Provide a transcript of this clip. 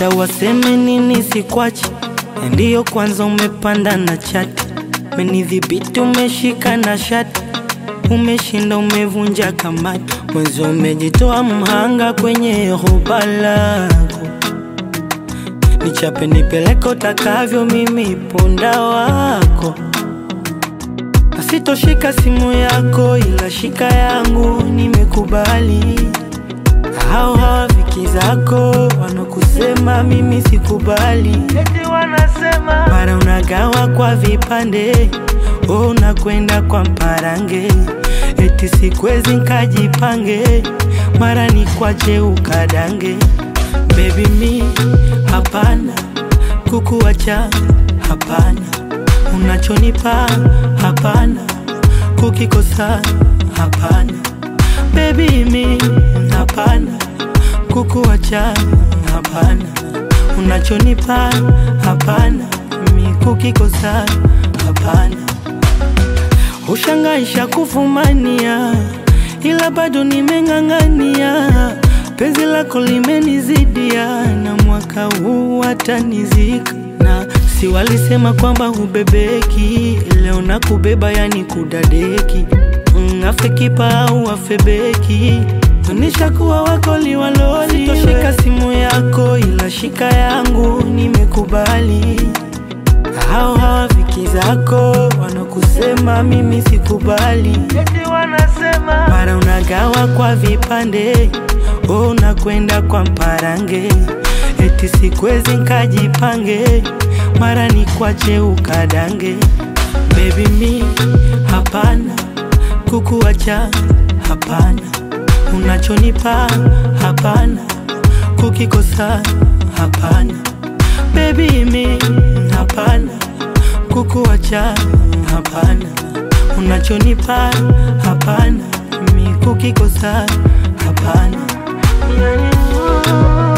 hata waseme nini sikwachi, ndiyo kwanza umepanda na chati, menidhibiti umeshika na shati, umeshinda umevunja kamati, mwezi umejitoa mhanga kwenye hoba lako, nichape nipeleke utakavyo, mimi punda wako Sitoshika simu yako ila shika yangu, nimekubali. Hao hawafiki zako wanakusema mimi sikubali, eti wanasema mara unagawa kwa vipande, oh, unakwenda kwa mparange, eti sikwezi nkajipange, mara ni kwache ukadange. Baby mi hapana, kukuacha hapana unachonipa hapana, kukikosa hapana, baby mi hapana, kukuacha hapana, unachonipa hapana, mi kukikosa hapana. Ushangaisha kufumania, ila bado nimeng'ang'ania, penzi lako limenizidia, na mwaka huu watanizika na si walisema kwamba hubebeki, leo na kubeba yani kudadeki. Mm, afe kipa au afe beki, nishakuwa wako liwaloli. Sitoshika simu yako ila shika yangu, nimekubali. Hao hawafiki zako wanakusema mimi sikubali, eti wanasema mara unagawa kwa vipande, oh, unakwenda kwa mparange, eti sikwezi nkajipange mara ni kwache ukadange. Baby mi hapana, kukuacha hapana, unachonipa hapana, kukikosa hapana. Baby mi hapana, kukuacha hapana, unachonipa hapana, mi kukikosa hapana.